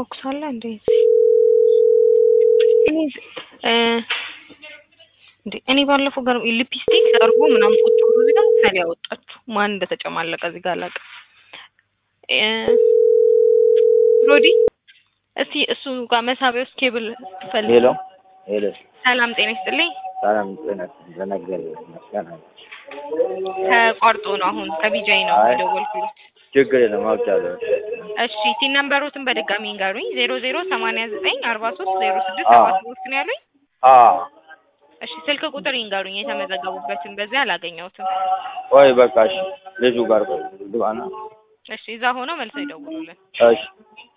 ቦክስ አለ እንዴ? እኔ እ እንዴ እኔ ባለፈው ጋር ሊፕስቲክ አርጎ ምናምን ቁጭ ብሎ እዚህ ጋር ምሳሌ ያወጣችሁ ማን እንደተጨማለቀ እዚህ ጋር አላውቅም። እ ሮዲ እስቲ እሱ ጋር መሳቢያ ውስጥ ኬብል ፈልግ። ሄሎ ሄሎ፣ ሰላም ጤና ይስጥልኝ። ሰላም ጤና ለነገር መስገና ተቋርጦ ነው አሁን ከቢጃይ ነው አይ። የደወልኩት። ችግር የለም አውቃለሁ። እሺ ቲን ነምበሮትን በድጋሚ ንገሩኝ። ዜሮ ዜሮ ሰማንያ ዘጠኝ አርባ ሶስት ዜሮ ስድስት አዎ። ሰባ ሶስት ነው ያሉኝ። አ እሺ ስልክ ቁጥር ይንገሩኝ የተመዘገቡበትን። በዚያ አላገኘሁትም። ወይ በቃ እሺ፣ ልጁ ጋር ቆይ ግባና እሺ እዛ ሆነው መልሰው ይደውሉልን። እሺ